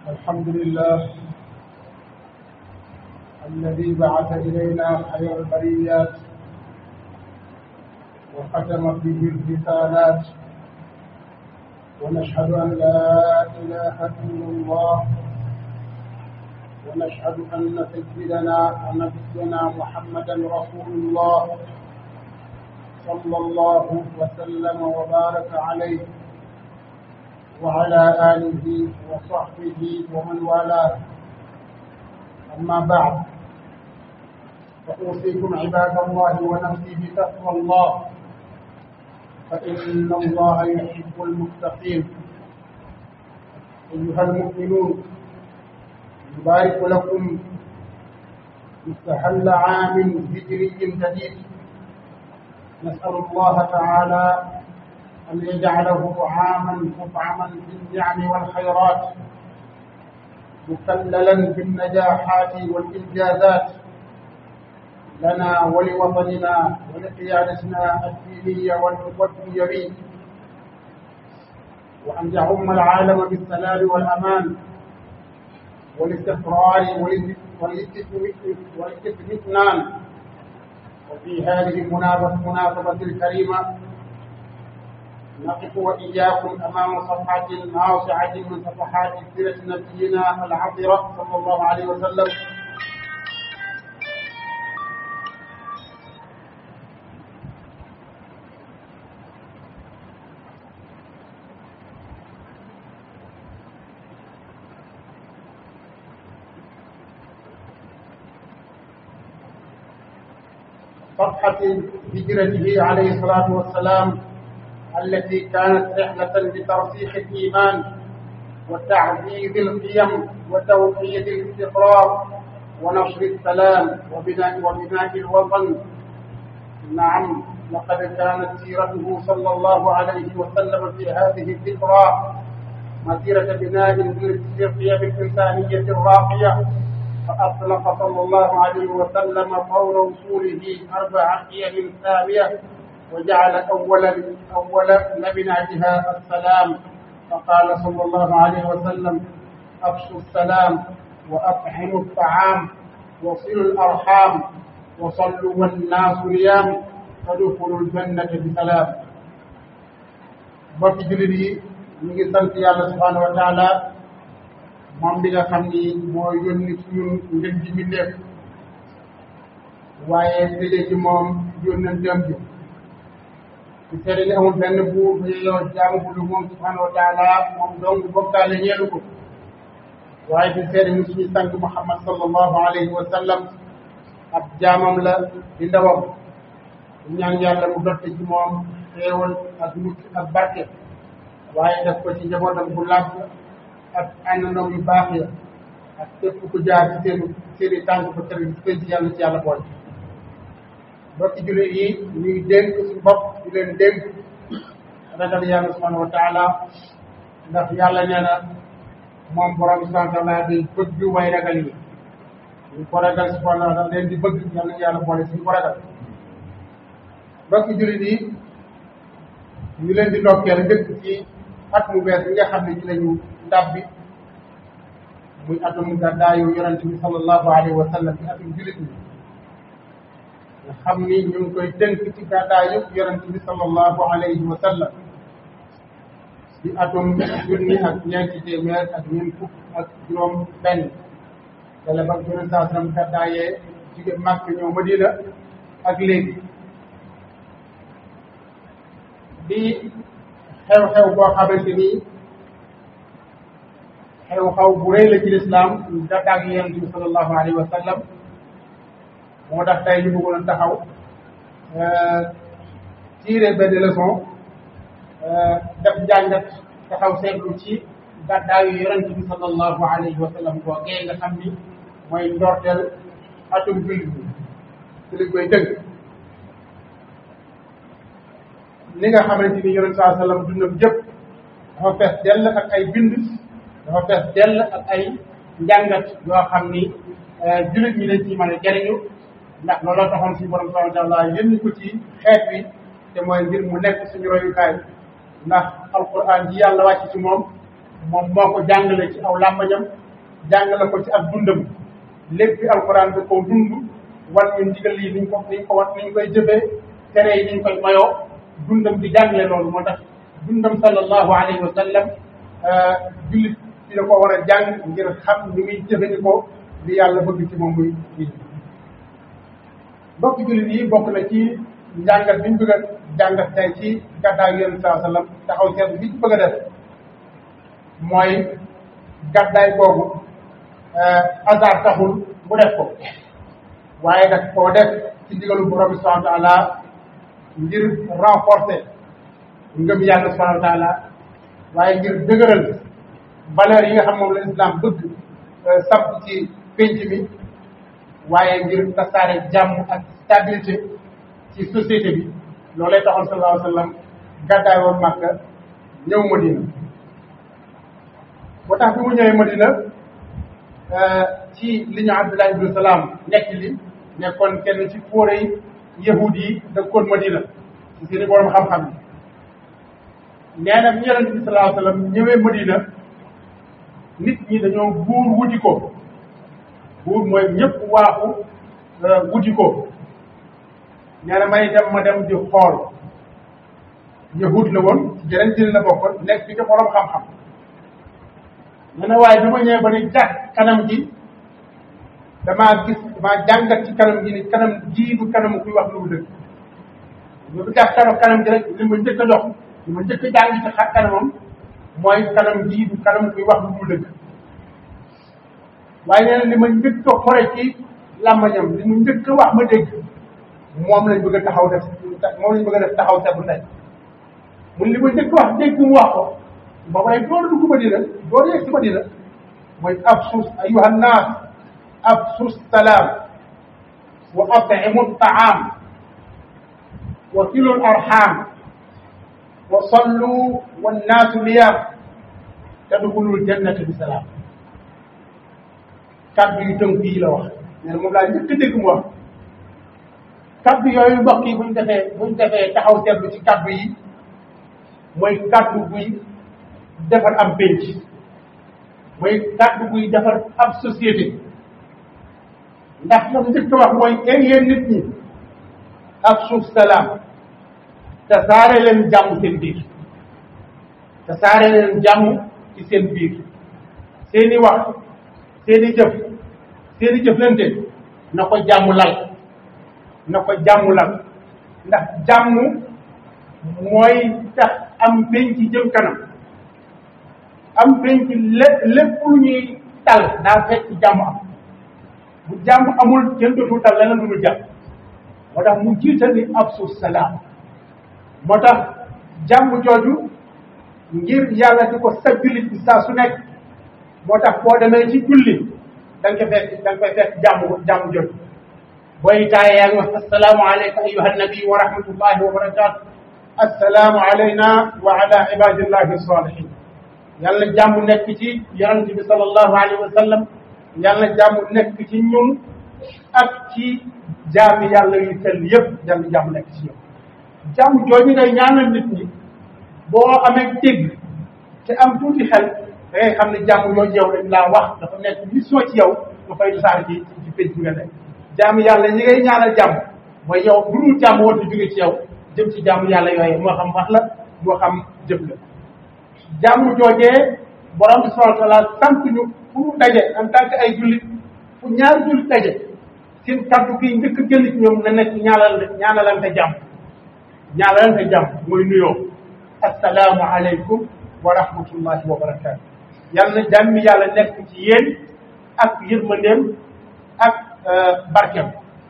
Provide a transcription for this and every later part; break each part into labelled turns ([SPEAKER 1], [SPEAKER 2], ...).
[SPEAKER 1] الحمد لله الذي بعث إلينا خير البريات وختم به الرسالات ونشهد أن لا إله إلا الله ونشهد أن سيدنا ونبينا محمدا رسول الله صلى الله وسلم وبارك عليه وعلى آله وصحبه ومن والاه أما بعد فأوصيكم عباد الله ونفسي بتقوى الله فإن الله يحب المتقين أيها المؤمنون يبارك لكم مستهل عام هجري جديد نسأل الله تعالى أن يجعله عاما مطعما بالنعم والخيرات مكللا بالنجاحات والإنجازات لنا ولوطننا ولقيادتنا الدينية والدنيوية وأن يعم العالم بالسلام والأمان والاستقرار والاستثنان وفي هذه المناسبة الكريمة نقف وإياكم أمام صفحة ناصعة من صفحات سيرة نبينا العطرة صلى الله عليه وسلم صفحة هجرته عليه الصلاة والسلام التي كانت رحلة لترسيخ الإيمان وتعزيز القيم وتوحيد الاستقرار ونشر السلام وبناء وبناء الوطن نعم لقد كانت سيرته صلى الله عليه وسلم في هذه الذكرى مسيرة بناء للقيم الإنسانية الراقية فأطلق صلى الله عليه وسلم فور وصوله أربع قيم سامية وجعل أول أول لبناتها السلام فقال صلى الله عليه وسلم أفشوا السلام وأطعموا الطعام وصلوا الأرحام وصلوا والناس نيام فادخلوا الجنة بسلام bokki jullit yi ñu ngi sant yàlla subhanahu wa taala moom bi nga xam ni moo yónni ci ñun ngën ji mi nekk waaye tëjee ci moom yónnanteem bi ci seede ni amul benn buur bu yeyoo jaamu bu dul moom subhanahu wa taala moom dong bokkaale ñeelu ko waaye di seede ni suñu sang Muhammad sallallahu alayhi wa sallam ab jaamam la di ndawam ñaan yàlla mu dotte ci moom xéewal ak mucc ak barke waaye def ko ci njabootam bu làgg ak àndandoom yu baax ya ak képp ku jaar ci seen seen i tànk ba kër gi ci yàlla ci yàlla boole mbokki jullit yi ñuy dénk suñu bopp di leen dénk ragal yàlla subhanahu wa taala ndax yàlla nee na moom borom subhanahu wa taala day bëgg way ragal yi ñu ko ragal subhanahu wa taala leen di bëgg yàlla yàlla boole suñu ko ragal mbokki jullit yi ñu leen di ndokkeel dëkk ci at mu bees bi nga xam ne ci lañu ndàbbi muy atum gàddaayu yonente bi sallallahu alayhi wa sallam ci atum jullit ñi nga xam ni ñu ngi koy tënk ci gàddaayu yonente bi sallallahu alayhi wa sallam ci atum junni ak ñeenti téeméer ak ñeent fukk ak juróom benn dala ba yonente saa sallam gàddaayee jóge Màkk ñëw Madina ak léegi di xew-xew boo xamante ni xew-xew bu rëy la ci lislaam gàddaag yonent bi sallallahu alayhi wa sallam moo tax tey ñu bëggoon taxaw tirer benn leçon def njàngat taxaw seetlu ci gàddaayu yonent bi sallallahu alayhi wa sallam boo gee nga xam ni mooy ndorteel atum jullit bi ci lañ koy dëgg li nga xamante ni yonent saa sallam dundam jëpp dafa fees dell ak ay bind dafa fees dell ak ay njàngat yoo xam ni jullit ñi dañ ci mën a jariñu ndax looloo taxoon suñu borom subhanahu wa taala yénni ko ci xeet wi te mooy ngir mu nekk suñu royukaay ndax alquran ji yàlla wàcc ci moom moom moo ko jàngale ci aw làmbañam jàngale ko ci ak dundam lépp alxuraan bi ko dund wan ñu ndigal yi niñ ko niñ ko wat niñ koy jëfee tere yi niñ koy mayoo dundam di jàngale loolu moo tax dundam sallallahu alayhi wa sallam jullit bi da ko war a jàng ngir xam ni muy jëfandikoo li yàlla bëgg ci moom muy kii bokk jullit yi bokk na ci njàngat bi ñu bëgg a jàngat tey ci gàddaay yonent saa sallam taxaw seet bi ñu bëgg a def mooy gàddaay boobu hasard taxul mu def ko waaye nag koo def ci digalu borom bi subhanahu wa taala ngir renforcer ngëm yàlla subhanahu wa taala waaye ngir dëgëral valeur yi nga xam moom la islam bëgg samp ci pénc mi waaye ngir tasaare jàmm ak stabilité ci société bi loolay taxoon sallallahu alayhi wa sallam gàddaay woon Makka ñëw Madina boo tax bi mu ñëwee Madina ci li ñu Abdullah ibn Salaam nekk li nekkoon kenn ci fóore yi yahud yi dëkkoon Madina ci seeni borom xam-xam yi nee na bi yonent bi sallallahu alayhi wa sallam ñëwee Madina nit ñi dañoo buur wuti ko buur mooy ñëpp waaxu wuti ko nee na may dem ma dem di xool yahud la woon ci jeneen dina la bokkoon nekk fi ci borom xam-xam nee na waaye bi ma ñëwee ba ni jàkk kanam gi damaa gis damaa jàngat ci kanam gi ni kanam jii du kanam kuy wax lu dëgg lu du jàkk kanam kanam gi rek li ma njëkk a jox li ma njëkk a jàng ci xa kanamam mooy kanam jii du kanam kuy wax lu dëgg waaye nee na li ma njëkk a xore ci làmmañam li mu njëkk a wax ma dégg moom lañ bëgg a taxaw def moom lañ bëgg a def taxaw seetlu tey mun li ma njëkk a wax dégg mu wax ko ba may door dugg Madina door yegg si Madina mooy afsus ayuha nnaas afsus salaam wa at'imu taam wa silu arham wa sallu wannaasu niyaam tadxulul jannata bi salaam kaddu yu tënk yi la wax nee na moom laa njëkk a dégg mu wax kaddu yooyu mbokk yi buñ defee buñ defee taxaw seetlu ci kaddu yi mooy kaddu buy defar am pénc mooy kaddu buy defar ab société ndax lam njëkk a wax mooy een yéen nit ñi ak suuf salaam te saare leen jàmm seen biir te saare leen jàmm ci seen biir seeni wax seeni jëf seeni jëflante na ko jàmm lal na ko jàmm lal ndax jàmm mooy tax am penc jëm kanam am penc lépp lépp lu ñuy tal daa fekk jàmm am bu jàmm amul kenn dootul tal leneen lu dul jàmm moo tax mu jiital ni afsu salaam moo tax jàmm jooju ngir yàlla di ko stabilité bi saa su nekk moo tax boo demee ci julli da nga ko fekk da nga koy fekk jàmm jàmm jooju booy taaye yaa ngi wax assalaamu alayka ayuha nabi wa rahmatullahi wa barakatu assalaamu alayna wa ala ibadillahi salihin yàlla jàmm nekk ci yonent bi sallallahu alayhi wa sallam yàlla jàmm nekk ci ñun ak ci jaami yàlla yu sell yëpp yàlla jàmm nekk ci ñun jàmm jooju ngay ñaanal nit ñi boo amee dégg te am tuuti xel da ngay xam ne jàmm yooyu yow dañ laa wax dafa nekk mission ci yow nga fay saar ci ci pénc nga nekk jàmm yàlla ñi ngay ñaanal jàmm mooy yow bu dul jàmm woote jóge ci yow jëm ci jàmm yàlla yooyu moo xam wax la moo xam jëf la jàmm joojee borom bi subhanahu wa taala sant ñu fu mu daje en tant que ay jullit fu ñaari jullit daje seen kaddu gi njëkk a génn ci ñoom na nekk ñaanal ñaanalante jàmm ñaanalante jàmm mooy nuyoo assalaamu aleykum wa rahmatullahi wa barakatu yàlla na jàmmi yàlla nekk ci yéen ak yërmandeem ak barkeem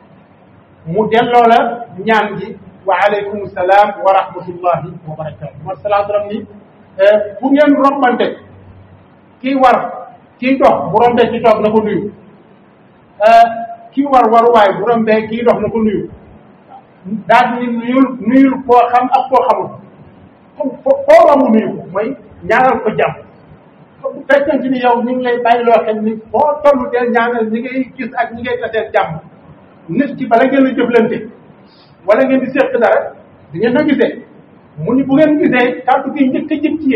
[SPEAKER 1] mu delloo la ñaan gi wa aleykum salaam wa rahmatullahi wa barakatu ma salaam ni fu ngeen rombante kii war kii dox bu rombee ki toog na ko nuyu kii war waruwaay bu rombee kii dox na ko nuyu daal ni nuyul nuyul koo xam ak koo xamul fo foo romb nuyu ko mooy ñaanal ko jàmm bu fekkente ni yow ñu ngi lay bàyyi loo xam ni foo tollu deel ñaanal ñi ngay gis ak ñi ngay taseel jàmm nit ki bala ngeen a jëflante wala ngeen di seq dara di ngeen na gisee mu ni bu ngeen gisee kàddu gi njëkk a jëm ci yéen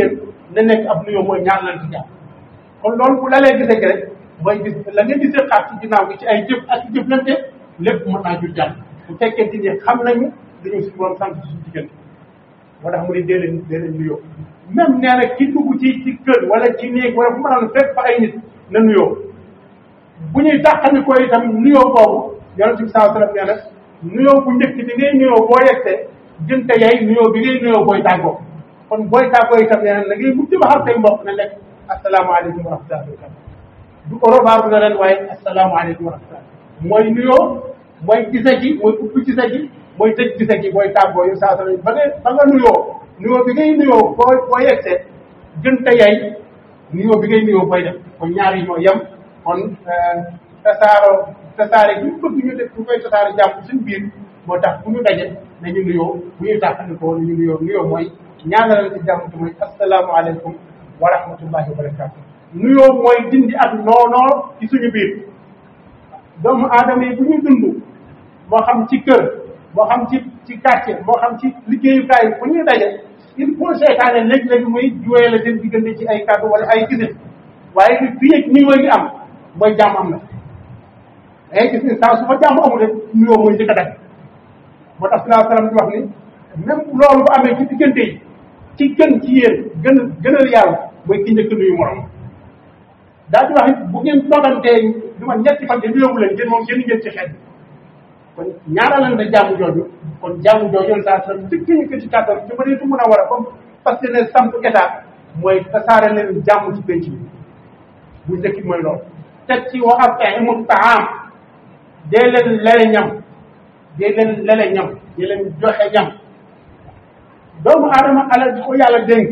[SPEAKER 1] na nekk ab nuyoo mooy ñaan lan ci jàmm kon loolu bu lalee gisee gi rek mooy gis la ngeen di seqaat ci ginnaaw gi ci ay jëf ak jëflante lépp mën naa jur jàmm bu fekkente ni xam nañu dañu suñu borom sant suñu diggante moo tax mu ne dee leen dee leen nuyoo même nee na ki dugg ci ci kër wala ci néeg wala fu mën a fekk fa ay nit na nuyoo bu ñuy tàqani ko itam nuyoo boobu yonent bi saa sallam nee na nuyoo bu njëkk bi ngay nuyoo boo yegsee jënte yay nuyoo bi ngay nuyoo booy tàggoo kon booy tàggoo itam nee na na ngay mujj ba xam say mbokk na nekk asalaamaaleykum wa rahmatullahi wa barakatuh du orobaar na leen waaye asalaamaaleykum wa rahmatullahi mooy nuyoo mooy gise gi mooy ubbi gise gi mooy tëj gise gi booy tàggoo yu saa sallam ba nga ba nga nuyoo nuyoo bi ngay nuyoo boo boo yegsee jënte yay nuyoo bi ngay nuyoo booy def kon ñaar yi ñoo yem kon tasaaroo tasaare bi ñu bëgg ñu def ñu koy tasaare jàmm suñu biir moo tax bu ñu daje nañu nuyoo bu ñuy tàqalikoo nañu nuyoo nuyoo mooy ñaanalal ci jàmm te mooy asalaamaaleykum wa rahmatullahi wa barakatu nuyoo mooy dindi ak noonoo ci suñu biir doomu aadama yi bu ñuy dund moo xam ci kër moo xam ci ci quartier moo xam ci liggéeyukaay bu ñuy daje il faut seetaane léeg-léeg muy juwee la seen diggante ci ay kàddu wala ay gisin waaye li fii ak nuyoo gi am mooy jàmm am na day gis ni saa su fa jàmm amul rek nuyoo mooy njëkk a dagg moo tax salaa salaam di wax ni même loolu bu amee ci diggante yi ci gën ci yéen gën gënal yàlla mooy ki njëkk nuyu morom daa di wax it bu ngeen toogantee lu ma ñetti fan te nuyoowu leen ngeen moom ngeen ngeen ci xeet kon ñaaralal na jàmm jooju kon jàmm jooju saa salaam njëkk ñu ko ci kàttan ci mëneetu mën a war a comme parce que ne samp état mooy tasaare leen jàmm ci penc bi bu njëkk mooy loolu teg ci wa at'imu taam dee leen lele ñam dee leen lele ñam dee leen joxe ñam doomu aadama alal di ko yàlla dénk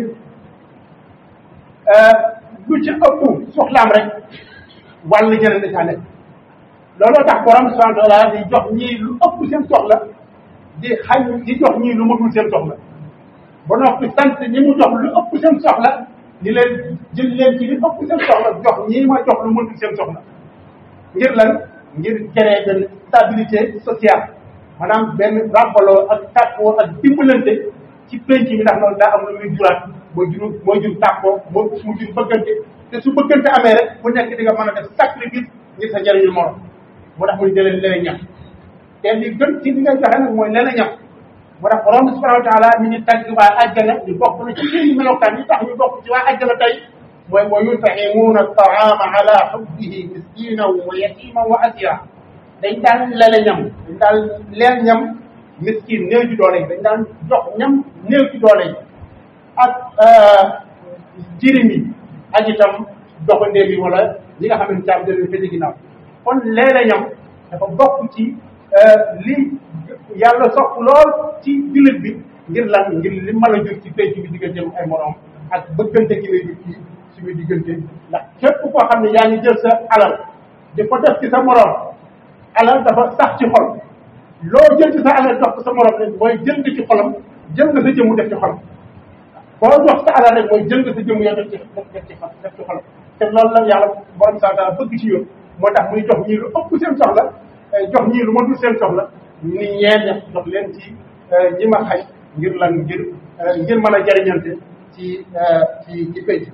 [SPEAKER 1] lu ci ëpp soxlaam rek wàll jëne da caa nekk looloo tax borom subhanahu wa taala di jox ñii lu ëpp seen soxla di xañ di jox ñii lu matul seen soxla ba noppi sant ñi mu jox lu ëpp seen soxla ni leen jël leen ci li ëpp seen soxla jox ñii ma jox lu matul seen soxla ngir lan ngir créer benn stabilité sociale maanaam benn ràmbaloo ak tàkkoo ak dimbalante ci penc mi ndax loolu daa am lu muy juraat mooy jur mooy jur tàkkoo moo mu jur bëggante te su bëggante amee rek bu nekk di nga mën a def sacrifice ngir sa njëriñu morom moo tax muy jëlee leneen ñam te li gën ci li ngay joxe nag mooy leneen ñam moo tax borom bi subhanahu wa taala mi ñu tàgg waa àjjana ñu bokk na ci seen melokaan yi tax ñu bokk ci waa àjjana tey mooy wa yut'imuuna at-ta'aama ala hubbihi miskinan wa yatiman wa asira dañ daan lele ñam dañ daan leel ñam miskin néew ci doole yi dañ daan jox ñam néew ci doole yi ak jirim yi ak itam doxandéem yi wala ñi nga xam ne caabi dañuy fete ginnaaw kon leele ñam dafa bokk ci li yàlla sopp lool ci jullit bi ngir lan ngir li mën a jur ci penc bi digganteem ay morom ak bëggante gi lay jur ci suñu diggante ndax képp koo xam ne yaa ngi jël sa alal di ko def ci sa morom alal dafa sax ci xol loo jël ci sa alal jox ko sa morom rek mooy jël nga ci xolam jël nga sa jëmu def ci xolam boo jox sa alal rek mooy jël nga sa jëmu yow def ci def ci def ci xolam te loolu la yàlla borom saa taala bëgg ci yoon moo tax muy jox ñii lu ëpp seen soxla jox ñii lu ma dul seen soxla ni ñeen jox leen ci ñi ma xay ngir lan ngir ngir mën a jariñante ci ci ci pénc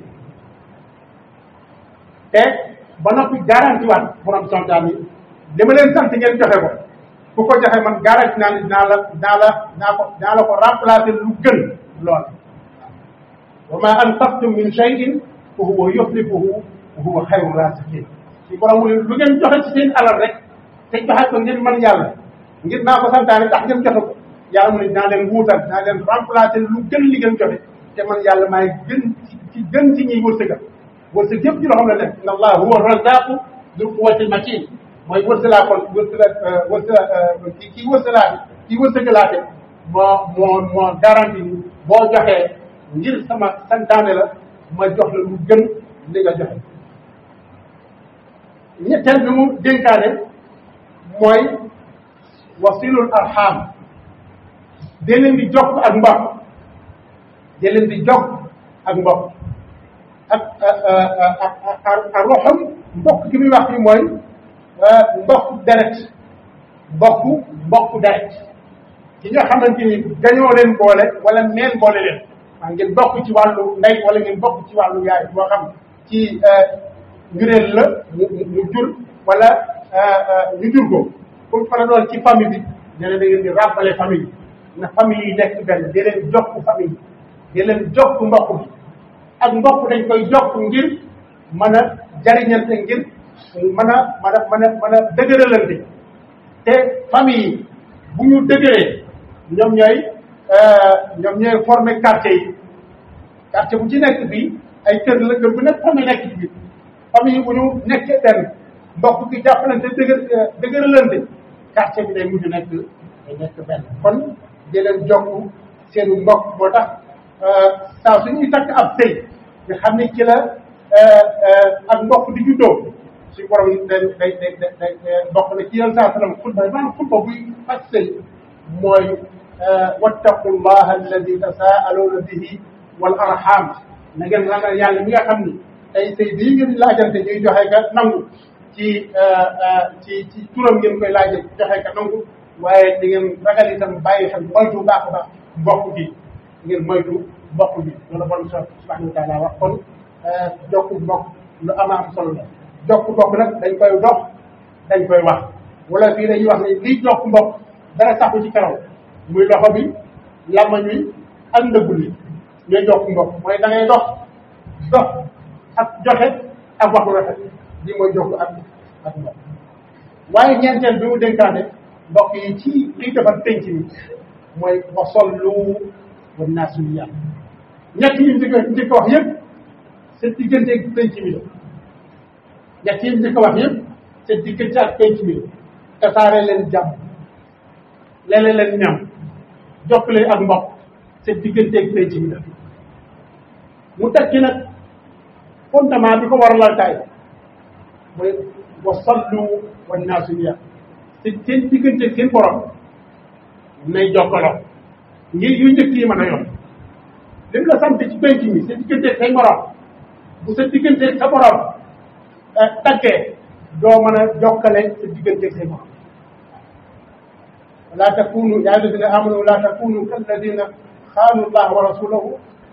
[SPEAKER 1] te ba noppi garanti waat borom sontaan yi li ma leen sant ngeen joxe ko ku ko joxe man garanti naa ne dinaa la dinaa la dinaa ko dinaa la ko remplacer lu gën lool wa ma anfaqtum min shay'in fa huwa yukhlifuhu wa huwa khayru rasikin ci borom lu ngeen joxe ci seen alal rek te joxe ko ngir man yàlla ngir naa ko santaane tax ngeen joxe ko yàlla mu ne dinaa leen wuutal dinaa leen remplacer lu gën li ngeen joxe te man yàlla maay gën ci ci gën ci ñiy wërsëgal wërsëg yëpp ci loo xam ne nekk inna allah huwa razaqu dul quwwati matin mooy wërsëlaa kon wërsëla wërsëla kii kii wërsëlaa kii wërsëgalaate moo moo moo garanti ni boo joxee ngir sama santaane la ma jox la lu gën li nga joxe ñetteel bi mu dénkaane mooy wasilul arham da leen di jokk ak mbokk da leen di jokk ak mbokk ak ak ak roxam mbokk gi muy wax fi mooy mbokk deret mbokk mbokk deret ki nga xamante ni dañoo leen boole wala meen boole leen waa ngeen bokk ci wàllu ndey wala ngeen bokk ci wàllu yaay boo xam ci njureel la mu mu jur wala ñu jur ko pour fa la doon ci famille bi nee na da ngeen di rappeler famille na famille yi nekk benn di leen jokk famille di leen jokk mbokk bi ak mbokk dañ koy jokk ngir mën a jariñante ngir mën a mën a mën a mën a dëgëralante te famille yi bu ñu dëgëree ñoom ñooy ñoom ñooy former quartier yi quartier bu ci nekk bi ay kër la kër bu nekk famille nekk ci biir famille yi bu ñu nekkee benn mbokk gi jàppalante dëgër dëgëralante quartier bi day mujj nekk day nekk benn kon di leen jokk seenu mbokk moo tax saa su ñuy takk ab sëy nga xam ni ci la ak mbokk di juddoo suñu borom day day day day bokk na ci yenn saa salaam xutba maanaam xutba buy faj sëy mooy wattaqu llaha alladi tasaaluuna bihi wal arham na ngeen ragal yàlla mi nga xam ni tey sëy bii ngeen laajante ñuy joxe ka nangu ci ci ci turam ngeen koy laaje joxe ka nangu waaye di ngeen ragal itam bàyyi xel moytu baax a baax mbokk gi ngeen moytu mbokk bi loolu borom subhanahu wa taala wax kon jokku mbokk lu ama am solo la jokk mbokk nag dañ koy dox dañ koy wax wala fii dañuy wax ne liy jokk mbokk dara saxu ci karaw muy loxo bi lamañ wi ak ndëggul li ñooy jokk mbokk mooy da ngay dox dox ak joxe ak waxu rafet li mooy jokk ak ak mbokk waaye ñeenteel bi mu dénkaane mbokk yi ci liy defar penc mi mooy wa sollu wa naasu yàlla ñett yi njëkk njëkk wax yëpp seen diggante ak penc mi la ñett yi njëkk wax yëpp seen diggante ak penc mi la tasaare leen jàmm leele leen ñam jokkale ak mbokk seen diggante ak penc mi la mu teg ci nag fondement bi ko war a laltaay mooy wa sallu wa naasu yàlla seen seen diggante ak seen borom nay jokkaloo ngir yu njëkk yi mën a yoon li mu la sant ci penc mi sa diggante say morom bu sa diggante sa borom taggee doo mën a jokkale sa diggante say morom laa takunu yaa alladina amanu laa takunu kalladina xaanu allaha wa rasulahu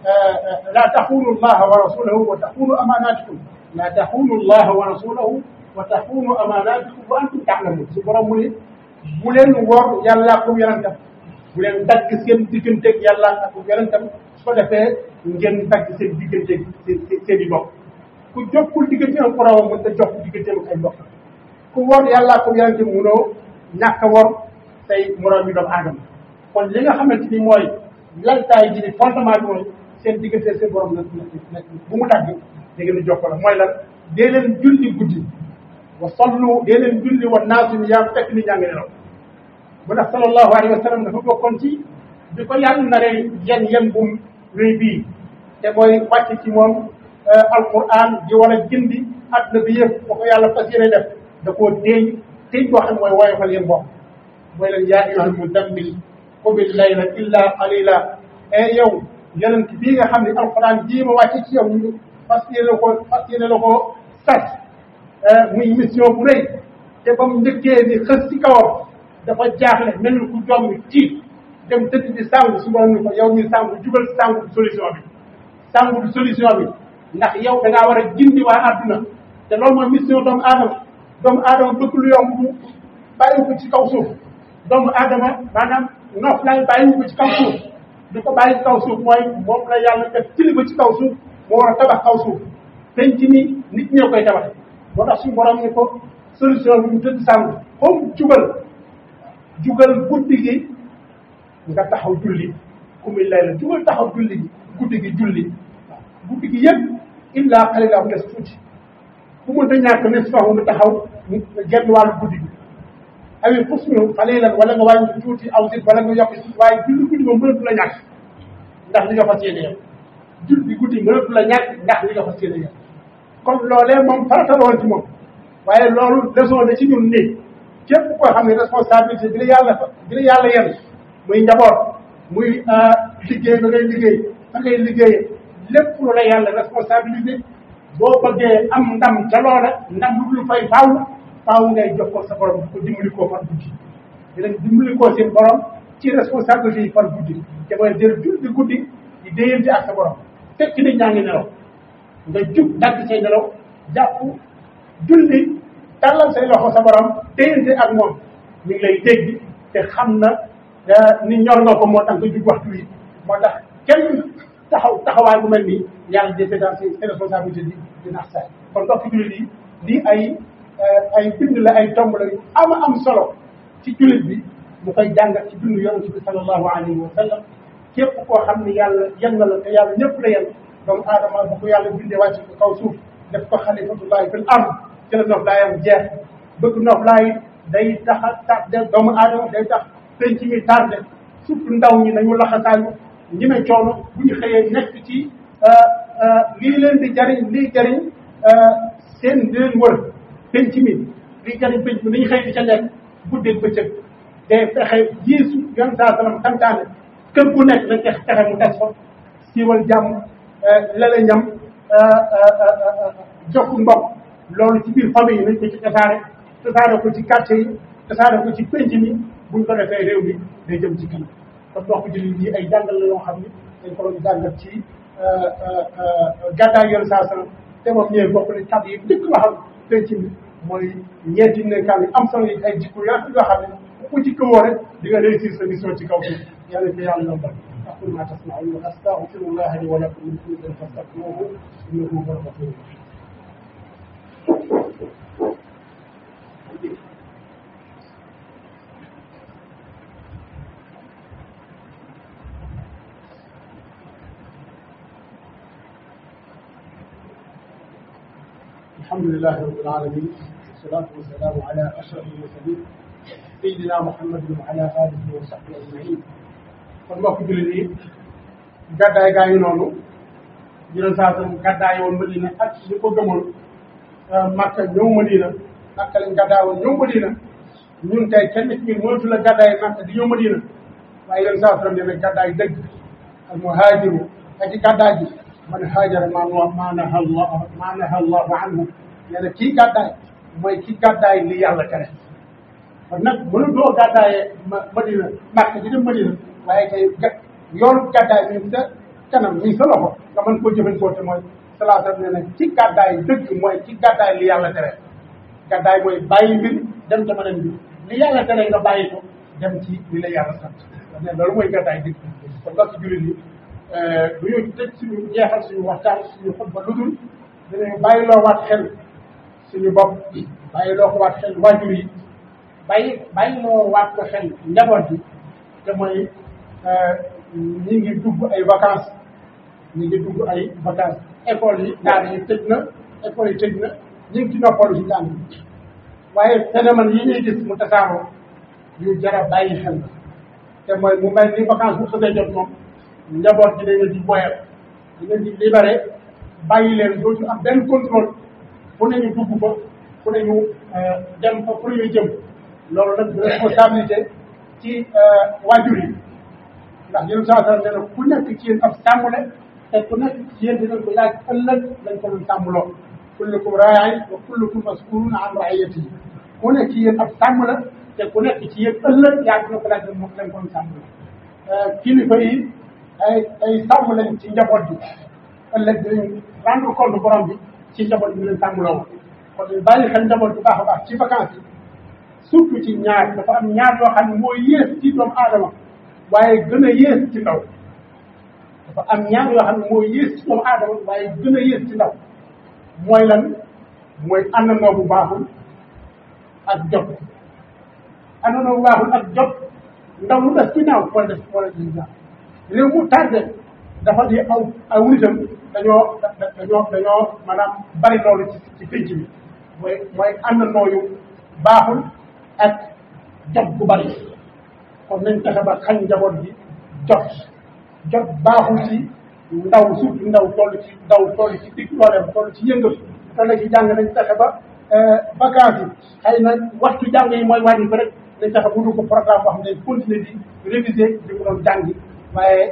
[SPEAKER 1] laa taxunu allaha wa rasulahu wa taxunu amanatikum laa taxunu allaha wa rasulahu wa taxunu amanatikum wa antum taalamun su borom mu ni bu leen wor yàlla ko yonentam bu leen dagg seen digganteeg yàlla ak yonentam su ko defee ngeen dagg seen digganteeg seen seen i mbokk ku jokkul diggante ak borom mën ta jokk digganteem ak ay mbokk ku wor yàlla ko yonentam munoo ñàkk a wor say moroom yi doomu aadama kon li nga xamante ni mooy laltaay ji ni fondement bi mooy seen diggante seen borom la la bu mu dagg da ngeen di jokkoo la mooy lan dee leen julli guddi wa sallu dee leen julli wa naasu yaa fekk ni ñaa ngi nelaw bu ndax sallallahu alayhi wa sallam dafa bokkoon ci bi ko yàlla naree yen yen bu rëy bii te mooy wàcc ci moom alquran di war a gindi àdduna bi yëpp ba ko yàlla fas yéene def da koo téeñ téeñ boo xam ne mooy woyofal yéen bopp mooy leen yaa ayyuhal mudammil qumil layla illa qalila e yow yonent bii nga xam ne alquran jii ma wàcc ci yow ñu fas yéene la ko fas yéene la ko sas muy mission bu rëy te ba mu njëkkee ni xës ci kawam dafa jaaxle mel ni ku jom tiit dem tëdd di sàngu su borom ni ko yow mi sàngu jugal sàngu du solution bi sàngu du solution bi ndax yow da ngaa war a gindi waa àdduna te loolu mooy mission doomu aadama doomu aadama bëgg lu yomb bu bàyyi ko ci kaw suuf doomu aadama maanaam noof laay bàyyi ko ci kaw suuf di ko bàyyi ci kaw suuf mooy moom la yàlla def kilifa ci kaw suuf moo war a tabax kaw suuf penc ni nit ñoo koy tabax moo tax suñu borom ni ko solution bi mu tëdd sàngu comme jugal jugal guddi gi nga taxaw julli kummi lay la jugal taxaw julli gi guddi gi julli waaw guddi gi yëpp illa qalila mu des tuuti ku mënta ñàkk nisfahu nga taxaw mu genn wàllu guddi gi awi xusnu qalilan wala nga wàññi tuuti aw sit wala nga yokk ci waaye julli guddi moom mënatu la ñàkk ndax li nga fas yéene yow julli guddi mënatu la ñàkk ndax li nga fas yéene yow kon loolee moom farata la woon ci moom waaye loolu leçon la ci ñun nii képp koo xam ne responsabilité bi la yàlla bi la yàlla yenn muy njaboot muy liggéey ba ngay liggéey ba ngay liggéey lépp lu la yàlla responsabilité boo bëggee am ndam ca loola ndam lu dul fay faaw faaw ngay jox ko sa borom di ko dimbali koo far guddi di leen dimbali koo seen borom ci responsabilité yi far guddi te mooy jël julli guddi di déyante ak sa borom fekk nit ñaa ngi nelaw nga jug dagg say nelaw jàpp julli tàllal say loxo sa borom déyante ak moom mi ngi lay dégg te xam na ni ñor nga ko moo tax nga jug waxtu yi moo tax kenn taxaw taxawaay bu mel nii yàlla di seetaan ses responsabilités di di nax saay kon mbokk jullit yi lii ay ay bind la ay tomb la yu am am solo ci jullit bi mu koy jàngat ci dund yonent bi sallallahu alayhi wa sallam képp koo xam ne yàlla yen na la te yàlla ñëpp la yen doomu aadama bu ko yàlla bindee wàcc ko kaw suuf def ko xalifatullahi fil ard ci la noof laayam jeex bëgg noof laay day tax a tax doomu aadama day tax penc mi tardé surtout ndaw ñi nañu laxasaayu ñi ne coono bu ñu xëyee nekk ci lii leen di jariñ lii jariñ seen di leen wër penc mi lii jariñ penc mi nañu xëy di ca nekk guddeeg bëccëg day fexe jiisu yon saa sallam santaane kër gu nekk nañ fexe fexe mu des fa siiwal jàmm lala ñam jokku mbokk loolu ci biir famille yi nañ ko ci tasaare tasaare ko ci quartier yi tasaare ko ci penc mi buñ ko defee réew mi day jëm ci kanam kon mbokk jullit yi ay jàngal la yoo xam ni dañ ko doon jàngal ci gàddaay yoon saa sallam te moom ñëwee bokk na kàddu yi dëkk waxam penc mi mooy ñeenti nekkaan yi am solo yi ay jikko yaa yoo xam ne ku ci këwoo rek di nga réussir sa mission ci kaw suuf yàlla ko yàlla yombal aqul ma tasmaun wa astaghfirullah li wa lakum min kulli dhanbin fastaghfiruhu innahu huwal ghafurur rahim الحمد لله رب العالمين والصلاة والسلام على أشرف المرسلين سيدنا محمد وعلى آله وصحبه أجمعين kon mbokk jullit yi gàddaay gaa ngi noonu jëleen saa sam gàddaay woon Madina ak ñu ko gëmoon Makka ñëw Madina Makka lañ gàddaay woon ñëw Madina ñun tey kenn ci ñun mënatu la gàddaay Makka di ñëw Madina waaye leen saa sam ne gàddaay dëgg al muhaajiru ak ci gàddaay gi man haajara maa maa naha Allah maa naha Allahu anhu nee na kii gàddaay mooy kii gàddaay li yàlla tere kon nag mënu doo gàddaayee Madina Makka di dem Madina waaye tey ga yoonu gàddaay mi ngi sa kanam mi ngi sa loxo nga mën koo jëfandikoo te mooy salaata nee na ci gàddaay dëgg mooy ci gàddaay li yàlla tere gàddaay mooy bàyyi mbir dem ca beneen mbir li yàlla tere nga bàyyi ko dem ci li la yàlla sant ne loolu mooy gàddaay dëgg kon nga ci jullit yi du ñu tëj suñu jeexal suñu waxtaan suñu xutba lu dul dinañu bàyyi loo waat xel suñu bopp bàyyi loo ko waat xel waajur yi bàyyi bàyyi loo waat ko xel njaboot bi te mooy ñi ngi dugg ay vacances ñi ngi dugg ay vacances école yi daara yi tëj na école yi tëj na ñu ngi ci noppalu ci jàng waaye phénomène yi ñuy gis mu tasaaroo yu jara bàyyi xel la te mooy mu mel ni vacances bu xasee jot moom njaboot gi dañu di boyal dañu di libéré bàyyi leen dootu am benn contrôle fu ne ñu dugg fa fu ne ñu dem fa fu ne ñu jëm loolu nag responsabilité ci waajur yi ndax yéen saa saa ne ku nekk ci yéen ab sàmmule te ku nekk ci yéen dinañ ko laaj ëllëg lañ ko doon sàmmloo kullukum raayin wa kullukum mas'ulun an raiyatihi ku nekk ci yéen ab sàmm la te ku nekk ci yéen ëllëg yaa dina ko laaj moom lañ ko doon sàmmloo kilifa yi ay ay sàmm lañ ci njaboot bi ëllëg dinañ rendre compte borom bi ci njaboot bi leen sàmmloo kon bàyyi xel njaboot bu baax a baax ci vacances yi surtout ci ñaar dafa am ñaar yoo xam ne moo yées ci doomu aadama waaye gën a yées ci ndaw dafa am ñaar yoo xam ne moo yées ci doomu aadama waaye gën a yées ci ndaw mooy lan mooy àndandoo bu baaxul ak jot àndandoo bu baaxul ak jot ndaw lu def ci naaw wala def wala def naaw réew mu tardé dafa di aw aw nitam dañoo dañoo dañoo maanaam bari loolu ci ci pénc bi mooy mooy àndandoo yu baaxul ak jot bu bari kon nañ fexe ba xañ njaboot bi jot jot baaxul ci ndaw surtout ndaw toll ci ndaw toll ci digg dooleem toll ci yëngatu toll ci jàng nañ fexe ba vacances yi xëy na waxtu jàng yi mooy wàññi ko rek nañ fexe bu dul ko programme boo xam ne continuer di réviser di ko doon jàngi waaye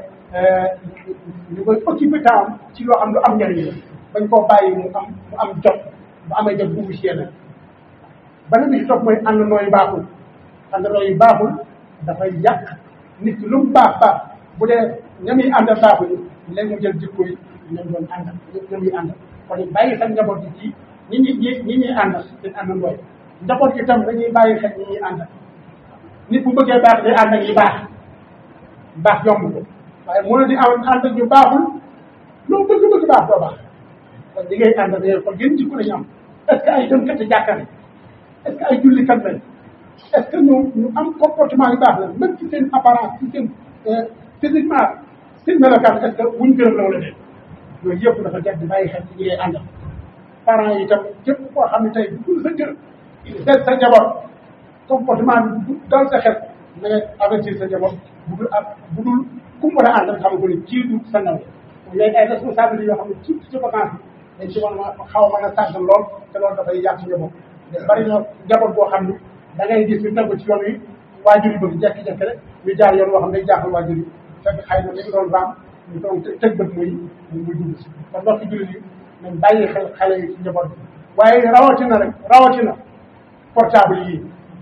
[SPEAKER 1] ñu koy occupé temps ci loo xam lu am njëriñ la bañ koo bàyyi mu am mu am jot bu amee jot dugg ci yeneen beneen bi ci topp mooy àndandoo yu baaxul àndandoo yu baaxul dafay yàq nit ki lu mu baax baax bu dee ña muy àndal baaxuñu léegi mu jël jikko yi ñoom doon àndal ñoom ñuy àndal kon bàyyi xel njaboot gi ci ñi ñi ñi ñi ñuy àndal seen àndandoo yi njaboot gi tam dañuy bàyyi xel ñi ñuy àndal nit bu bëggee baax day ànd ak yi baax baax yomb ko waaye mënu di am ànd ak ñu baaxul loo bëgg bëgg baax doo baax kon li ngay àndal dañuy xool gën jikko lañu am est ce que ay dënkati jàkkale est ce que ay jullikat lañ est ce que ñu ñu am comportement yu baax la même ci seen apparence ci seen physiquement seen melokaan est ce que wuñ gërëm la wala déet yooyu yëpp dafa jar di bàyyi xel ci ñi ngay àndal parents yi tam képp koo xam ne tey dul sa kër seet sa njaboot comportement bi dal sa xel na nga avertir sa njaboot bu dul ak bu dul ku mu war a àndal xam ko ni kii du sa ndaw yooyu ay responsabilités yoo xam ne surtout ci vacance bi dañ ci mën a xaw a mën a tàggat lool te loolu dafay yàq njaboot bari na njaboot boo xam ne da ngay gis ñu tegu ci yoon wi waajur yi bëgg jekki-jekki rek ñu jaar yoon boo xam ne day jaaxal waajur yi fekk xëy na dañu doon raam ñu doon tëg bët muy muy dugg si kon mbokki jullit yi nañ bàyyi xel xale yi ci njaboot bi waaye rawatina rek rawatina portable yi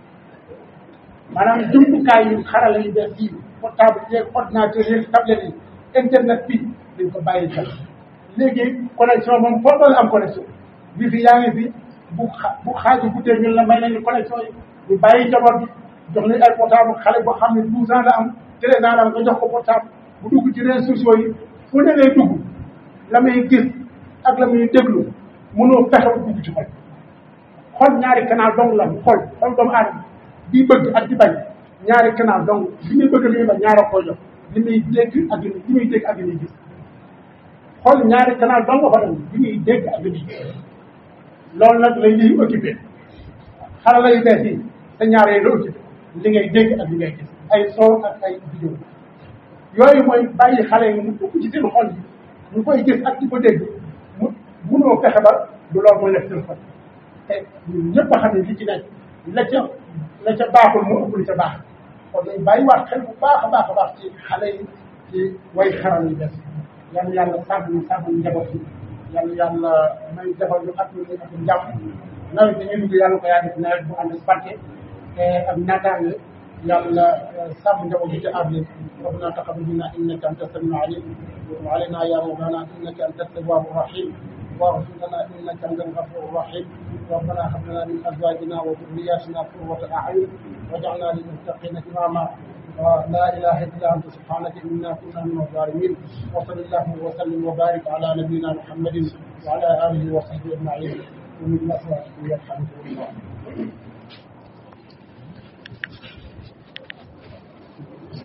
[SPEAKER 1] maanaam jumtukaay yu xarala yu bees yi portable yeeg ordinateur yeeg tablette yi internet bi dañ ko bàyyi xel léegi connexion moom foo doon am connexion bi fi yaa ngi fi bu xa bu xaaju guddee ñun la may nañu connexion yi ñu bàyyi njaboot bi jox leen ay portable xale boo xam ne douze ans la am treize ans la am nga jox ko portable bu dugg ci réseaux sociaux yi fu ne lay dugg la muy gis ak la muy déglu mënoo fexe ba dugg ci xol xol ñaari canal dong la xol xol doomu aadama di bëgg ak di bañ ñaari canal dong li muy bëgg li muy bañ ñaara koy jox li muy dégg ak li muy dégg ak li muy gis xol ñaari canal dong fa dem li muy dégg ak li muy gis loolu nag lay ñuy occupé xarala yu bees yi sa ñaar yooyu la occupé li ngay dégg ak li ngay gis ay son ak ay vidéo yooyu mooy bàyyi xale yi mu dugg ci seen xol yi ñu koy gis ak di ko dégg mu munoo fexe ba du loolu mooy nekk seen xol te ñun ñëpp a xam ne li ci nekk la ca la ca baaxul mu ëpp li ca baax kon dañ bàyyiwaat xel bu baax a baax a baax ci xale yi ci way xaral yu bees yal na yàlla sàmm ñu sàmm ñu njaboot yi yal na yàlla may defal ñu at ñu ak njàmm nawet bi ñu dugg yàlla ko yaa def nawet bu ànd ak barke te ak naataange yàlla sàmm njaboot bi ci aar leen ربنا تقبل منا انك انت السميع العليم وتب علينا يا مولانا انك انت التواب الرحيم واغفر لنا انك انت الغفور الرحيم ربنا هب لنا من ازواجنا وذرياتنا قرة اعين واجعلنا للمتقين اماما لا اله الا انت سبحانك انا كنا من الظالمين وصل اللهم وسلم وبارك على نبينا محمد وعلى اله وصحبه اجمعين ومن اسواقه يرحمكم الله